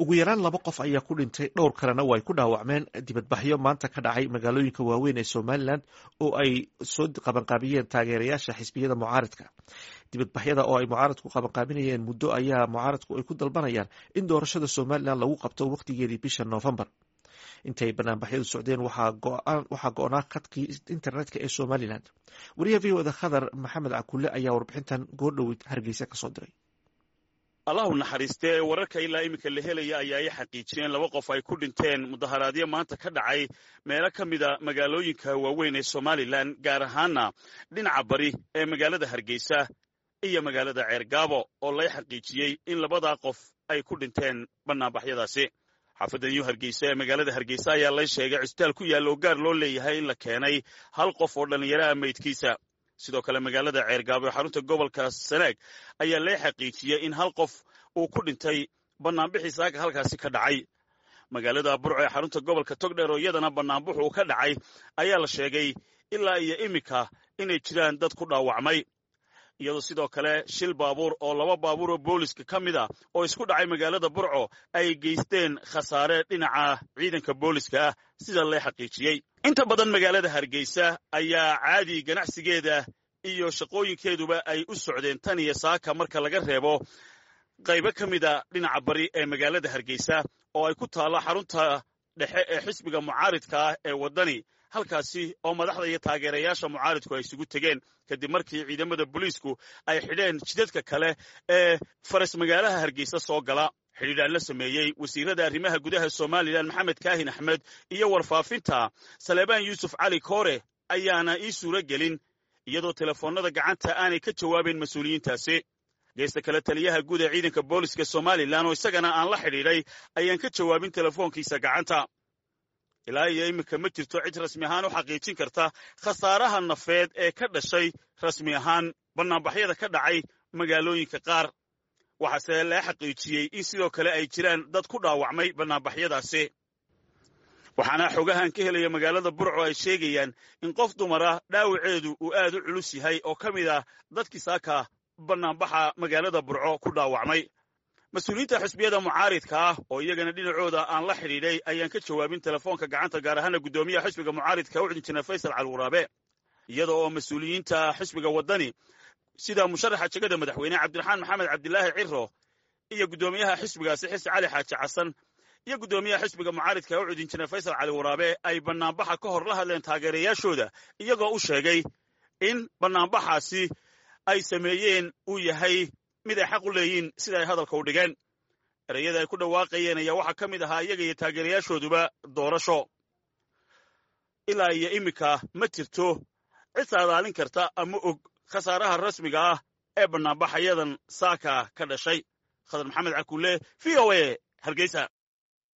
ugu yaraan laba qof ayaa ku dhintay dhowr kalena way ku dhaawacmeen dibadbaxyo maanta ka dhacay magaalooyinka waaweyn ee somalilan oo ay soo qabanqaabiyeen taageerayaasha xisbiyada mucaaradka dibadbaxyada oo ay mucaaradku qabanqaabinayeen muddo ayaa mucaaradku ay ku dalbanayaan in doorashada somalilan lagu qabto wakhtigeedii bisha noofembar intay banaanbaxyadu socdeen waxaa go-naa khadkii internetka ee somalilan wariyaha v oda khadar maxamed cakulle ayaa warbixintan goordhoweyd hargeysa kasoo diray allahu naxariistee wararka ilaa iminka la helaya ayaa ay xaqiijiyeen laba qof ay ku dhinteen mudaharaadyo maanta ka dhacay meelo ka mida magaalooyinka waaweyn ee somalilan gaar ahaana dhinaca bari ee magaalada hargeysa iyo magaalada ceergaabo oo lay xaqiijiyey in labadaa qof ay ku dhinteen bannaanbaxyadaasi xaafadda new hargeysa ee magaalada hargeysa ayaa lay sheegay cisbitaal ku yaalla oo gaar loo leeyahay in la keenay hal qof oo dhallinyaraha meydkiisa sidoo kale magaalada ceergaabo ee xarunta gobolka sanaag ayaa lee xaqiijiyey in hal qof uu ku dhintay bannaanbixii saaga halkaasi ka dhacay magaalada burco ee xarunta gobolka togdheer oo iyadana bannaanbuxu uu ka dhacay ayaa la sheegay ilaa iyo iminka inay jiraan dad ku dhaawacmay iyadoo sidoo kale shil baabuur oo laba baabuur oo booliska ka mid a oo isku dhacay magaalada burco ay geysteen khasaare dhinaca ciidanka booliska ah sida lee xaqiijiyey inta badan magaalada hargeysa ayaa caadi ganacsigeeda iyo shaqooyinkeeduba ay u socdeen tan iyo saaka marka laga reebo qaybo ka mida dhinaca bari ee magaalada hargeysa oo ay ku taallo xarunta dhexe ee xisbiga mucaaridka ah ee waddani halkaasi oo madaxda iyo taageerayaasha mucaaridku ay isugu tegeen kadib markii ciidamada booliisku ay xidheen jidadka kale ee faras magaalaha hargeysa soo gala xidhiidhaan la sameeyey wasiirada arrimaha gudaha somalilan maxamed kaahin axmed iyo warfaafinta saleebaan yuusuf cali koore ayaana ii suuro gelin iyadoo telefoonnada gacanta aanay ka jawaabayn mas-uuliyiintaasi geesta kale taliyaha guud ee ciidanka booliska somalilan oo isagana aan la xidhiidhay ayaan ka jawaabin telefoonkiisa gacanta ilaa iyo iminka ma jirto cid rasmi ahaan u xaqiijin karta khasaaraha nafeed ee ka dhashay rasmi ahaan bannaanbaxyada ka dhacay magaalooyinka qaar waxaase lee xaqiijiyey in sidoo kale ay jiraan dad ku dhaawacmay bannaanbaxyadaasi waxaana xogahan ka helaya magaalada burco ay sheegayaan in qof dumara dhaawaceedu uu aad u culus yahay oo ka mid ah dadkii saaka bannaanbaxa magaalada burco ku dhaawacmay mas-uuliyiinta xisbiyada mucaaridka ah oo iyagana dhinacooda aan la xidhiidhay ayaan ka jawaabin telefoonka gacanta gaar ahaana guddoomiyaha xisbiga mucaaridka u injineer faysal calwaraabe iyada oo mas-uuliyiinta xisbiga waddani sida musharaxa jegada madaxweyne cabdiraxmaan maxamed cabdilaahi ciro iyo guddoomiyaha xisbigaasi xise cali xaaji xasan iyo guddoomiyaha xisbiga mucaaridka ucud injineer faysal cali waraabe ay bannaanbaxa ka hor la hadleen taageerayaashooda iyagoo u sheegay in bannaanbaxaasi ay sameeyeen uu yahay mid ay xaq u leeyiin sida ay hadalka u dhigeen ereyada ay ku dhawaaqayeen ayaa waxaa ka mid ahaa iyaga iyo taageerayaashooduba doorasho ilaa iyo iminka ma jirto cid saadaalin karta ama og khasaaraha rasmiga ah ee bannaanbaxayadan saaka ka dhashay khadar maxamed cakulle v o a hargeysa